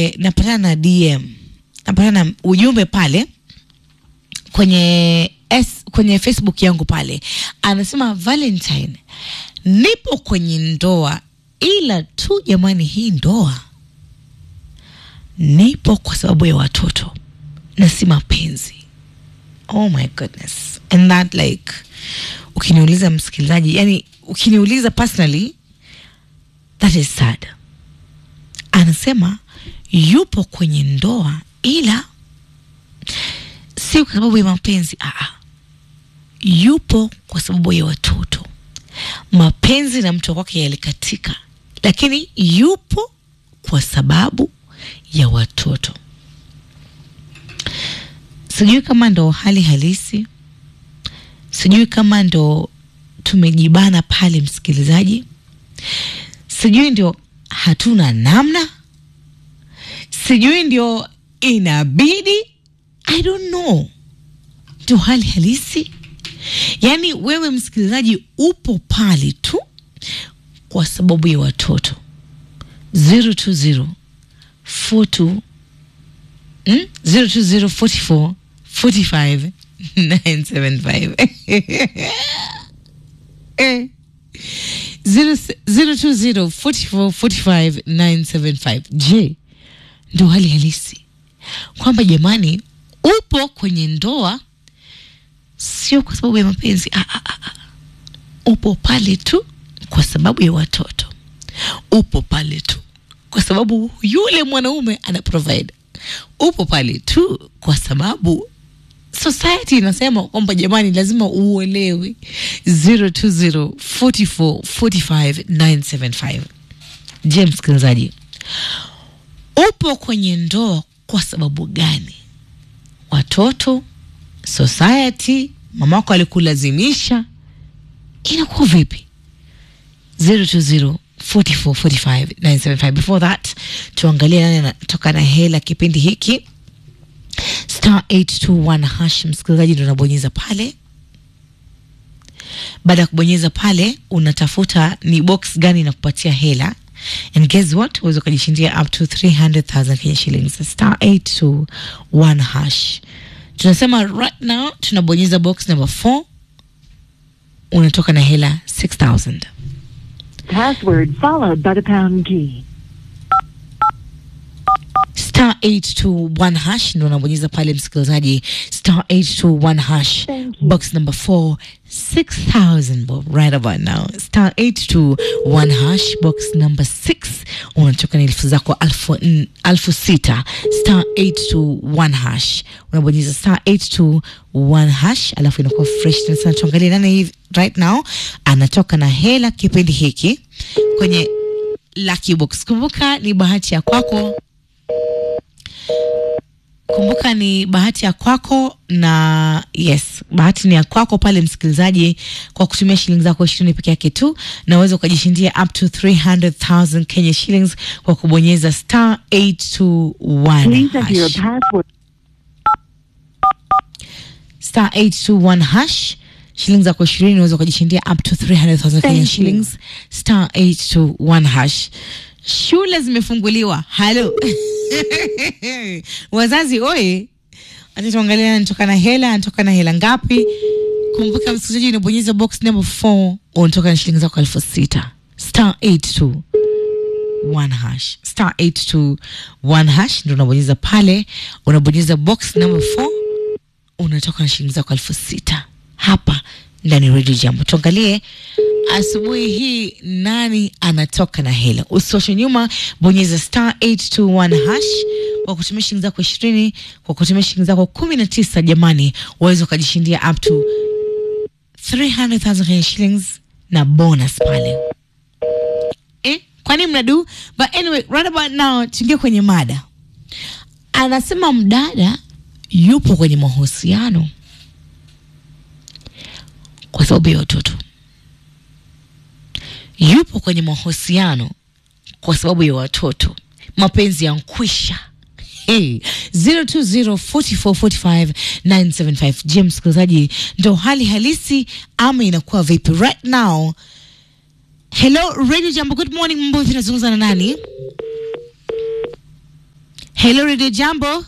pale napatana na DM, napatana na ujumbe pale kwenye S, kwenye Facebook yangu pale, anasema Valentine, nipo kwenye ndoa, ila tu jamani, hii ndoa nipo kwa sababu ya watoto na si mapenzi. Oh my goodness. And that like, ukiniuliza msikilizaji, yani ukiniuliza personally, that is sad. Anasema yupo kwenye ndoa ila si kwa sababu ya mapenzi. Aa, yupo kwa sababu ya watoto. Mapenzi na mtu wake yalikatika, lakini yupo kwa sababu ya watoto. Sijui kama ndo hali halisi, sijui kama ndo tumejibana pale, msikilizaji, sijui ndio hatuna namna, sijui ndio inabidi, I don't know, ndio hali halisi. Yaani wewe msikilizaji upo pale tu kwa sababu ya watoto 020 42 mm? 02044 45 975 eh. 020 44 45 975 je ndo hali halisi kwamba jamani upo kwenye ndoa sio kwa sababu ya mapenzi ah, ah, ah, ah. upo pale tu kwa sababu ya watoto upo pale tu kwa sababu yule mwanaume ana provide upo pale tu kwa sababu society inasema kwamba jamani lazima uolewe 020 44 45 975 je msikilizaji upo kwenye ndoa kwa sababu gani watoto society mamako alikulazimisha inakuwa vipi 020 44 45 975 before that tuangalie nani anatoka na hela kipindi hiki star 821 hash msikilizaji ndo unabonyeza pale baada ya kubonyeza pale unatafuta ni box gani inakupatia hela and guess what uweza ukajishindia up to 300000 kenya shillings star 821 hash tunasema right now tunabonyeza box number 4 unatoka na hela 6000 Password followed by the pound key. star 821 hash ndo unabonyeza pale msikilizaji star 821 hash Thank you. box number 4 6000 bob right about now star 821 hash box number 6 unatoka na elfu zako alfu, n- alfu sita star 821 hash unabonyeza star 821 hash alafu inakuwa fresh tena sana tuangalie nani hivi right now anatoka na hela kipindi hiki kwenye lucky box kumbuka ni bahati ya kwako kumbuka ni bahati ya kwako na yes bahati ni ya kwako pale msikilizaji kwa kutumia shilingi zako ishirini peke yake tu na uweza ukajishindia up to 300000 kenya shillings kwa kubonyeza star 821 Please enter your hash. password. star 821 hash shilingi zako ishirini unaweza ukajishindia up to 300000 Kenya you. shillings star 821 hash shule zimefunguliwa halo wazazi oye acha tuangalia anatoka na hela anatoka na hela ngapi kumbuka msikilizaji unabonyeza box number 4 unatoka na shilingi zako elfu sita star 821 hash star 821 hash ndo unabonyeza pale unabonyeza box number 4 unatoka na shilingi zako elfu sita hapa ndani ya redio jambo tuangalie asubuhi hii nani anatoka na hela usioshe nyuma bonyeza star 821 hash kwa kutumia shilingi zako ishirini kwa kutumia shilingi zako kumi na tisa jamani waweza ukajishindia up to 300000 Kenya shillings na bonus pale eh, kwani mnadu but anyway right about now tuingie kwenye mada anasema mdada yupo kwenye mahusiano kwa sababu ya watoto yupo kwenye mahusiano kwa sababu ya watoto mapenzi ya nkwisha Hey, 0204445 je msikilizaji ndo hali halisi ama inakuwa vipi right now hello radio jambo good morning mambo vipi nazungumza na nani Hello Radio Jambo.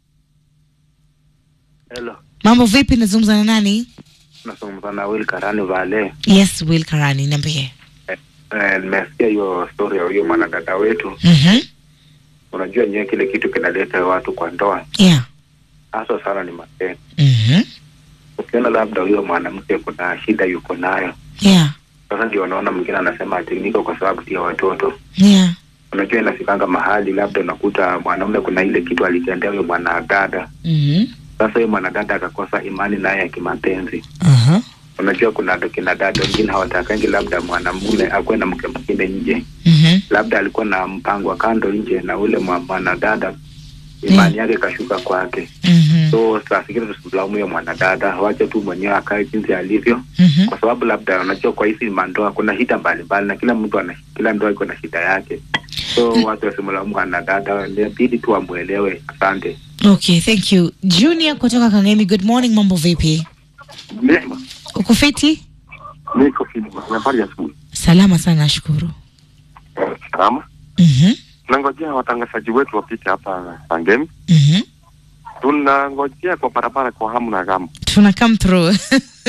Hello, Mambo vipi? Nazungumza na nani? nazungumza na Will Karani Vale. Yes, Will Karani, niambie. Eh, eh, nimesikia hiyo story ya huyo mwanadada wetu. Mhm. Unajua nyewe kile kitu kinaleta watu kwa ndoa Yeah. hasa sana ni mapenzi. Mhm. Ukiona labda huyo mwanamke kuna shida yuko nayo, Yeah. sasa ndio unaona mwingine anasema ati niko kwa sababu ya watoto. Yeah. Unajua inafikanga mahali labda unakuta mwanaume kuna ile kitu alitendea huyo mwanadada, Mhm. sasa huyo mwanadada akakosa imani naye ya kimapenzi. Aha. Unajua kuna kina dada wengine hawatakangi labda mwanamume akuwe na mke mwingine nje Mhm. labda alikuwa na mpango wa kando nje na ule mwa- mwanadada imani yake ikashuka kwake Mhm. so saa zingine tusimlaumu huyo mwanadada wache tu mwenyewe akae jinsi alivyo Mhm. kwa sababu labda unajua kwa hizi mandoa kuna shida mbalimbali na kila mtu ana kila ndoa iko na shida yake so watu wasimlaumu mwanadada inabidi tu wamwelewe asante Okay, thank you. Junior kutoka Kangemi, good morning, mambo vipi? Mema, Uko fiti? niko fiti. Habari ya asubuhi. Salama sana, nashukuru. Eh, Salama. Mhm. Tunangojea watangazaji wetu wapite hapa Sangemi. Mhm. Tunangojea kwa barabara kwa hamu na gamu. Tuna come through.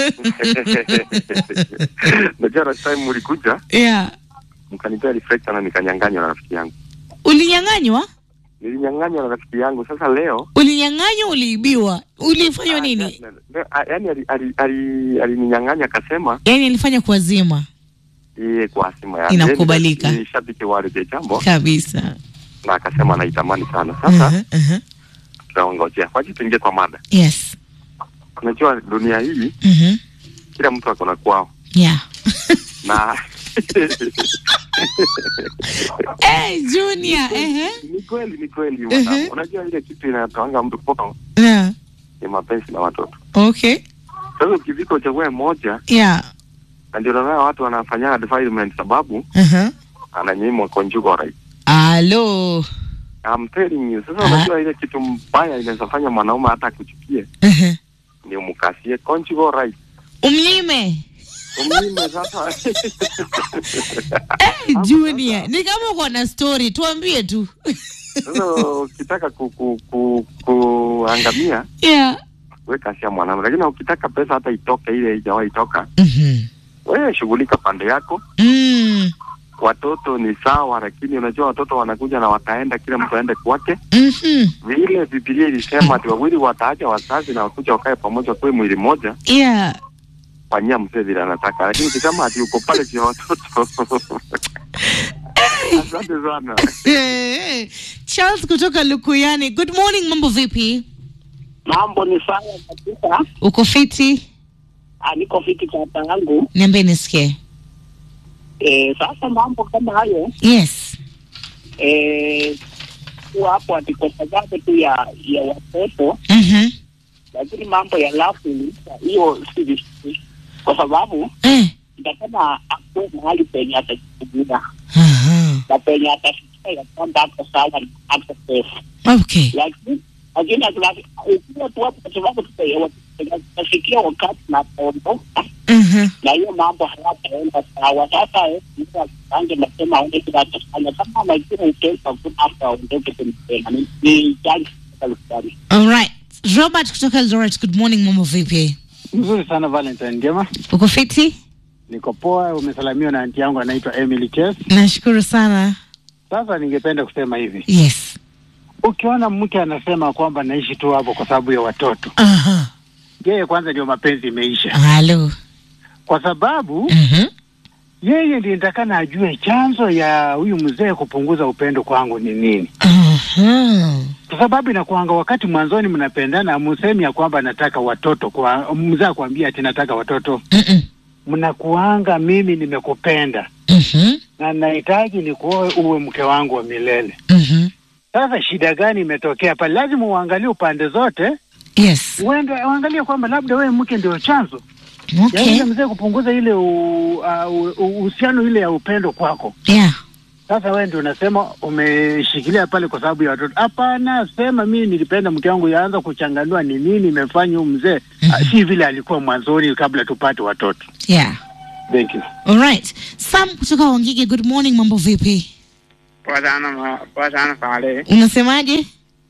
Najua last time mlikuja yeah. mkanipea reflector na nikanyang'anywa na rafiki yangu. Ulinyang'anywa? Nilinyang'anywa na rafiki yangu. Sasa leo Ulinyang'anywa, uliibiwa? Ulifanywa nini? Ah, leo- ah, yaani ali- ali- ali- alininyang'anya akasema Yaani alifanya kuwazima yeye kwa asima yake. Inakubalika. Yeye ni shabiki wa Radio Jambo kabisa. na akasema anaitamani sana. Sasa Mhm, mhm. tunangojea. Waje tuingie kwa mada. Yes. Unajua dunia hii Mhm. kila mtu ako na kwao. Yeah. na Hey, Junior, ehe. ni kweli ni kweli mwanangu. Mhm. unajua ile kitu inatoanga mtu poa Yeah. ni mapenzi na watoto Okay. sasa ukivika uchague moja Yeah. na ndio naona watu wanafanya advisement sababu Uh-huh. ananyimwa conjugal right Alo. I'm telling you sasa Ah. unajua ile kitu mbaya inaweza fanya mwanaume hata akuchukie Uh-huh. ni umkasie conjugal right Umnyime. umnyime sasa Hey, Junior, ni kama uko na story, tuambie tu. sasa ukitaka ku, ku, ku, kuangamia Yeah. we kasia mwanaume lakini ukitaka pesa hata itoke ile haijawahi toka Mhm. wewe shughulika pande yako Mm. watoto ni sawa, lakini unajua watoto wanakuja na wataenda, kila mtu aende kwake. Mhm. Vile Biblia ilisema ati wawili wataacha wazazi na wakuja wakae pamoja, kuwe mwili mmoja, Yeah. fanyia mzee vile anataka, lakini ukisema ati uko pale juu ya watoto asante sana. Eh, Charles kutoka Lukuyani. Good morning, mambo vipi? Mambo ni sawa kabisa. Uko fiti? Ah, niko fiti kaka yangu. Niambie nisikie. Eh, sasa mambo kama hayo Yes. eh, kuwa hapo ati kwa sababu tu ya ya watoto, Mhm. lakini mambo ya lafu hiyo si vizuri, kwa sababu Eh. itakana akuwe mahali penye atajitumia Aha. na penye atafikia ya kwamba ako sawa na ako safe, Okay. lakini lakini akila- ukiwa tu hapo kwa sababu tutafikia wakati na kuondoka Mhm. na hiyo mambo hayataenda sawa. Sasa eh, mtu akipange mapema aone kile atafanya, kama anajua ukesha hakuna hata aondoke tena. Ni- Ni jali serikali. All right. Robert kutoka Eldoret. Good morning, mambo vipi? Mzuri sana Valentine, njema. Uko fiti? Niko poa, umesalamiwa na anti yangu anaitwa Emily Ches. Nashukuru sana. Sasa ningependa kusema hivi, Yes. ukiona mke anasema kwamba naishi tu hapo kwa sababu ya watoto, Aha. yeye kwanza ndio mapenzi imeisha, Halo. kwa sababu Mhm. yeye ndiye nitakana ajue chanzo ya huyu mzee kupunguza upendo kwangu ni nini, Aha. kwa sababu inakuanga wakati mwanzoni mnapendana, musemi ya kwamba nataka watoto, kwa mzee akwambia ati nataka watoto, Mhm. mnakuanga mimi nimekupenda Mhm. na nahitaji nikuoe uwe mke wangu wa milele. Mhm. Sasa shida gani imetokea pale? Lazima uangalie upande zote, Yes. uende uangalie kwamba labda wewe mke ndio chanzo ya Okay. ile mzee kupunguza ile u- uh, u- u- uhusiano ile ya upendo kwako. Yeah. Sasa wewe ndio unasema umeshikilia pale kwa sababu ya watoto. Hapana, sema mimi nilipenda mke wangu, yaanza kuchanganua ni nini imefanya huyu mzee Mhm. si vile alikuwa mwanzoni kabla tupate watoto. Yeah. Thank you. All right. Sam kutoka Wangige. Good morning, mambo vipi? Poa sana ma- poa sana pale. Unasemaje?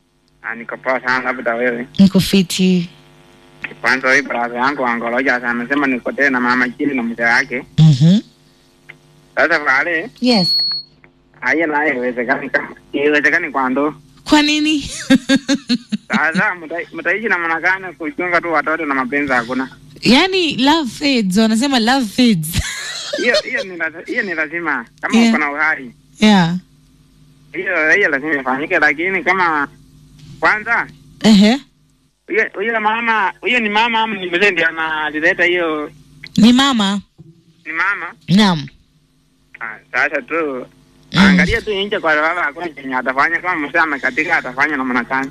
Ah, niko poa sana labda wewe. niko fiti Kwanza hii brother yangu angoloja amesema niko tena na mama chini na mzee wake. mm-hmm. Sasa pale yes haya naye iwezekani kama iwezekani kwa ndo. kwa nini Sasa mta- mtaishi na mwanakana kuchunga tu watoto na mapenzi hakuna. yani love fades wanasema love fades Hiyo hiyo ni lazi- hiyo ni lazima kama Yeah. uko na uhai. yeah Hiyo hiyo lazima ifanyike, lakini kama kwanza Ehe. huyo huyo mama huyo ni mama ama ni mzee ndiye analileta hiyo ni mama ni mama naam Ah, sasa tu Mm. angalia tu nje kwa sababu hakuna chenye atafanya kama mzee amekatika atafanya namna gani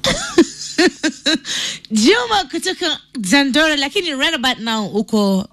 juma kutoka zandora lakini right about now uko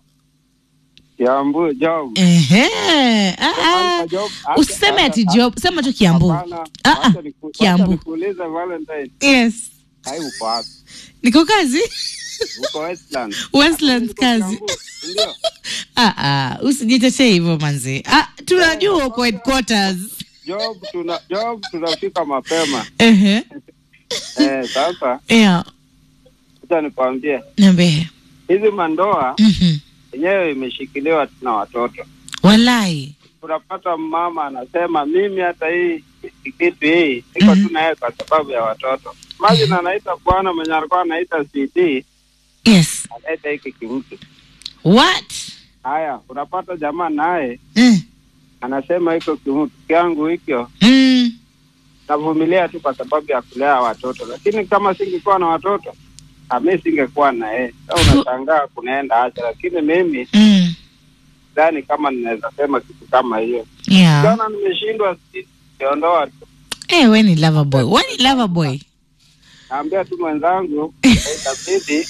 Kiambu job. Ehe. Ah, ah. Kwanza job. Acha- usiseme ati acha- job sema tu kiambu Hapana. Ah, ah. Wacha niku- wacha Kiambu. nikuulize Valentine. yes Hai uko wapi? niko kazi Uko Westland. westlands Uko kazi Kiambu, Ndio. ah, ah. usijitetee hivyo manzi ah, tunajua uko headquarters Job tuna job tunafika mapema. Ehe. Eh, sasa yeah acha nikwambie. niambie Hizi mandoa Mhm. yenyewe imeshikiliwa na watoto. walai Unapata mama anasema mimi hata hii kitu hii niko Mhm. tu naye kwa sababu ya watoto. Imagine anaita bwana mwenye alikuwa anaita CD yes anaita hiki kimtu. what Haya, unapata jamaa naye mm. anasema hiko kimtu kyangu hikyo Mm. navumilia tu kwa sababu ya kulea watoto, lakini kama singekuwa na watoto ami singekuwa na yeye. Sasa unashangaa kunaenda acha, lakini mimi Mm. sidhani kama ninaweza sema kitu kama hiyo. yeah Jana nimeshindwa si- siondoa tu, Eh, we ni lover boy we ni lover boy naambia tu mwenzangu itabidi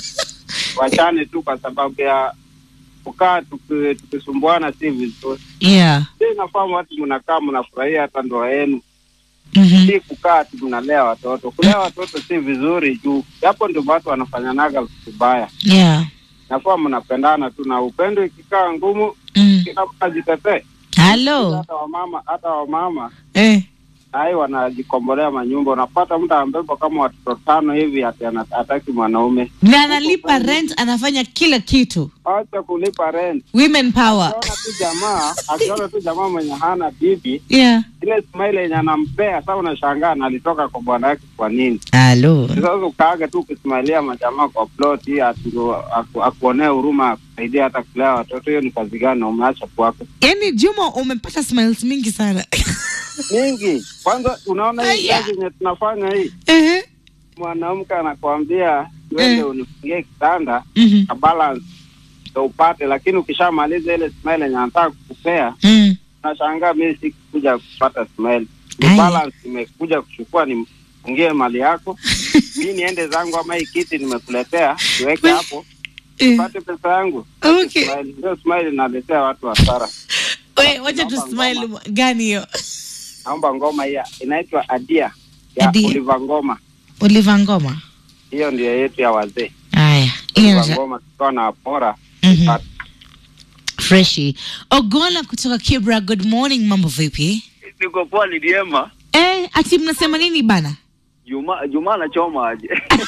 wachane tu kwa sababu ya kukaa tuki- tukisumbuana si vizuri. yeah Si nafahamu watu mnakaa mnafurahia hata ndoa yenu, Mhm. si kukaa tu mnalea watoto. Kulea watoto si vizuri juu hapo ndio watu wanafanyanaga vibaya. yeah Nafaa mnapendana tu, na upendo ikikaa ngumu, mm. kila mtu ajitetee. halo Hata wamama hata wamama eh. hai wanajikombolea manyumba. Unapata mtu ambebo kama watoto tano hivi ati ana- hataki mwanaume, na analipa rent anafanya kila kitu acha kulipa rent. women power Akiona tu jamaa akiona tu jamaa mwenye hana bibi, yeah ile smile yenye anampea sasa, unashangaa nalitoka kwa bwana yake kwa nini? halo Sasa ukaaga tu ukismailia majamaa kwa plot hii ati ndo aku- akuonee huruma akusaidia hata kulea watoto, hiyo ni kazi gani? na Umeacha kwako yaani juma umepata smiles mingi sana mingi. Kwanza unaona hii Aya. kazi yenye tunafanya hii, Ehe. mwanamke anakuambia uende Eh. unifungie kitanda Mhm. na balance ndo upate, lakini ukishamaliza ile smile yenye anataka kukupea, Mm. unashangaa mimi sikuja kupata smile, ni Aya. balance imekuja kuchukua, nifungie mali yako mi niende zangu, ama hii kiti nimekuletea iweke We- hapo Eh. pate pesa yangu. Okay. Smile. Hiyo smile inaletea watu hasara. We, wacha tu smile gani hiyo Naomba ngoma hiyo inaitwa Adia ya Adia. Oliver Ngoma, uliva ngoma hiyo ndio yetu ya wazee. haya hiyo Oliver nata- Ngoma tukiwa na pora Mhm. freshi ogola kutoka kibra good morning mambo vipi niko poa niliema eh, ati mnasema nini bana juma juma anachoma aje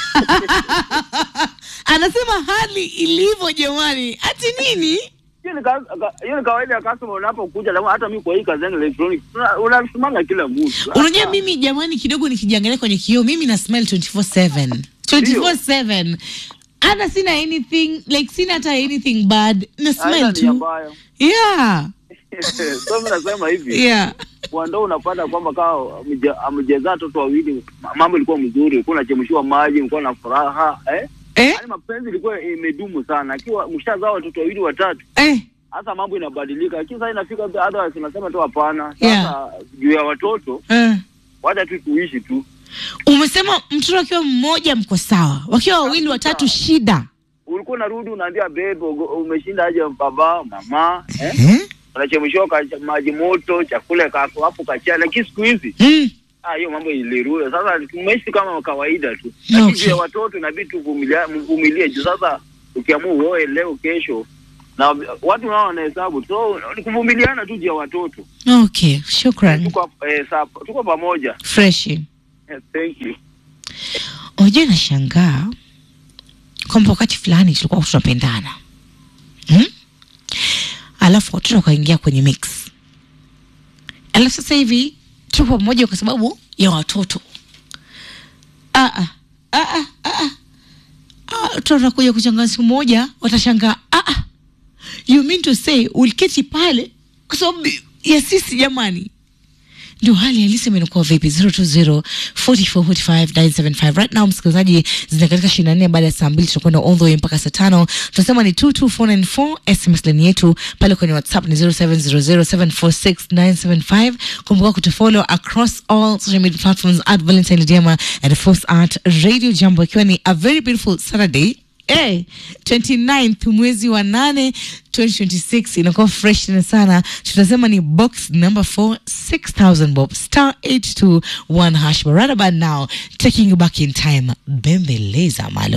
anasema hali ilivyo jamani ati nini hiyo ni ka- ka- hiyo ni kawaida ya customer unapokuja lakini hata mimi kwa hii kazi yangu electronic una- unasimanga kila mtu unajua mimi jamani kidogo nikijiangalia kwenye kioo mimi na smile 24/7 24/7 hata sina anything like sina hata anything bad na Haina smile nia tu mbaya yeah so mimi nasema hivi yeah kwa ndo unapata kwamba kama amejezaa watoto wawili mambo ilikuwa mzuri ulikuwa unachemshiwa maji ulikuwa na furaha eh eh yaani mapenzi ilikuwa imedumu sana akiwa mshazaa watoto wawili watatu eh hasa mambo inabadilika lakini sasa inafika otherwise unasema tu hapana sasa Yeah. juu ya watoto eh wacha tu tuishi tu umesema mtoto akiwa mmoja mko sawa wakiwa wawili watatu shida ulikuwa unarudi unaambia bebe ugo- umeshinda aje baba mama eh? eh? unachemshiwa ka- maji moto chakula kako hapo kachia lakini siku hizi mm. ah, hiyo mambo ilirudi sasa tumeishi kama kawaida tu lakini Okay. juu ya watoto inabidi tuvumilia- mvumilie juu sasa ukiamua uoe leo kesho na watu nao wanahesabu so ni kuvumiliana tu juu ya watoto okay shukran tuko eh, sa- tuko pamoja freshi Eh, thank you unajua nashangaa kwamba wakati fulani tulikuwa tunapendana hmm? alafu watoto wakaingia kwenye mix alafu sasa hivi tupo pamoja kwa sababu ya watoto ah, ah, ah, ah, ah, ah. Ah, tutakuja kuchanga siku moja watashangaa ah, ah. you mean to say uliketi pale kwa sababu ya sisi jamani ndio hali halisi imekuwa vipi 020 4445 975 right now msikilizaji zina katika ishirini na nne baada ya saa mbili tutakwenda all the way mpaka saa tano tunasema ni 22494 sms line yetu pale kwenye whatsapp ni 0700746975 kumbuka kutufollow across all social media platforms at valentine Lidiema and force at radio jambo ikiwa ni a very beautiful saturday Eh, 29th mwezi wa nane 2026 inakuwa fresh tena sana tunasema ni box number 4 6000 bob star 821 hash but right about now taking you back in time bembeleza malo